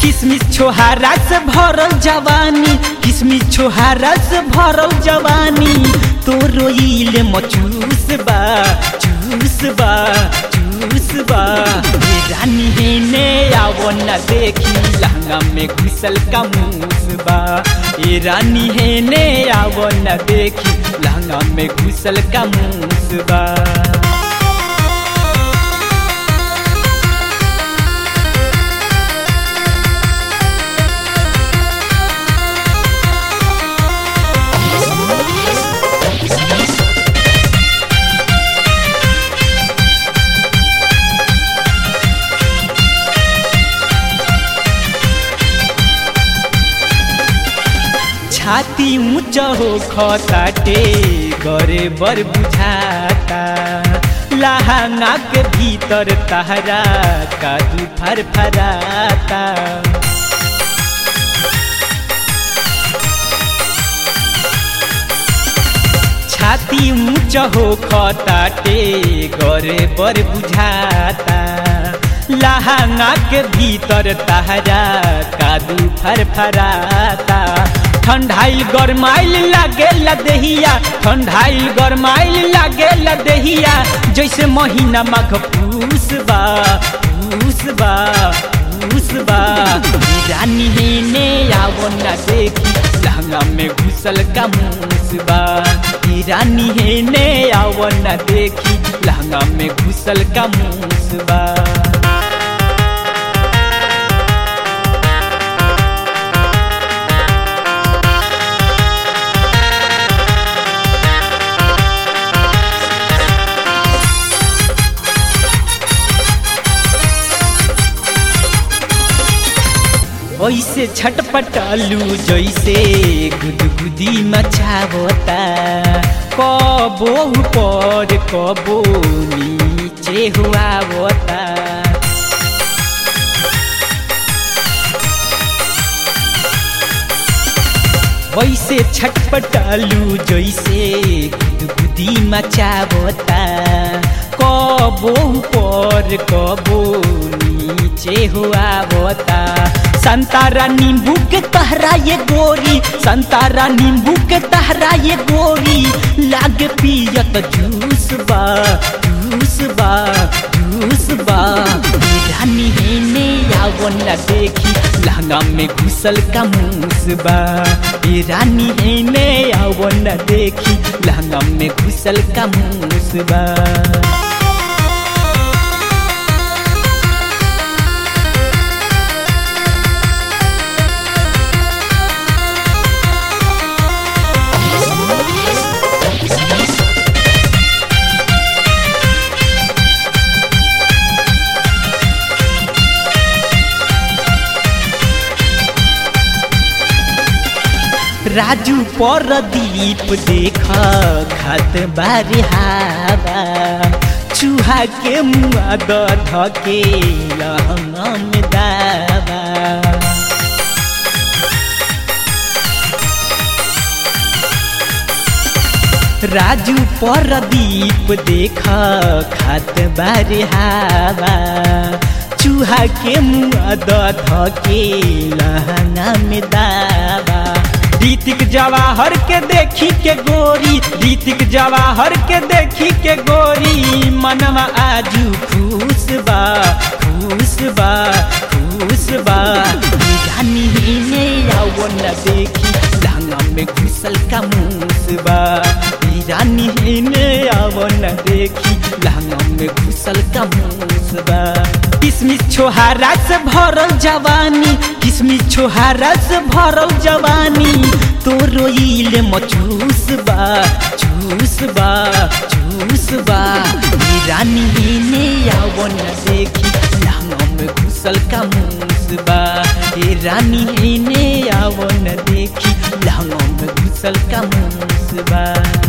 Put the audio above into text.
किसमिस छोहारा से भरल जवानी किसमिस छोहारा से भरल जवानी तो रोइले मचूस बा चूस बा चूस बा ये रानी है ने आवो न देखी लहंगा में घुसल का मूस बा ये रानी है ने आवो न देखी लहंगा में घुसल का मूस बा छाती ऊंच हो खताटे गरे बर बुझाता लहंगा के भीतर तहरा कादू फर फराता छाती ऊंच हो खताटे गरे बर बुझाता लहंगा के भीतर तहरा कादू फर फराता ठंडाइल गरमाइल लागे लदहिया ठंडाइल गरमाइल लागे लदहिया जैसे महीना माघ पूस बा पूस बा पूस बा रानी है ने आवो न देखी लहंगा में घुसल का मूस बा रानी है ने आवो न देखी लहंगा में घुसल का मूस बा ऐसे छटपटालू जैसे गुदगुदी मचावता कबो ऊपर कबो नीचे हुआवता वैसे छटपटालू जैसे गुदगुदी मचावता कबो ऊपर कबो नीचे हुआवता संतारा नींबू के तहरा ये गोरी संतारा नींबू के तहरा ये गोरी लाग पियत जूस बा जूस बा जूस बा रानी है ने आवो न देखी लहंगा में घुसल का मूस बा ये रानी है ने आवो न देखी लहंगा में घुसल का मूस बा राजू पर दीप देख खत बारी हावा चूहा के मुआ ध के लहंगा में दावा राजू पर दीप देख खत बारी हावा चूहा के मुआ ध के लहंगा में दावा रीतिक जवाहर के देखी के गोरी रीतिक जवाहर के देखी के गोरी मनवा आजू खुश बा खुश बा खुश बा रानी ने आओ न देखी लहंगा में घुसल का मूस बा रानी ने आओ न देखी लहंगा में घुसल का मूस बा किसमिस छोहारा से भरल जवानी किसमिस छोहारा से भरल जवानी तो रोइले मचूस बा चूस बा चूस बा रानी ने आवो न देखी लहंगा में घुसल का मूस बा ये रानी ने आवो न देखी लहंगा में घुसल का मूस बा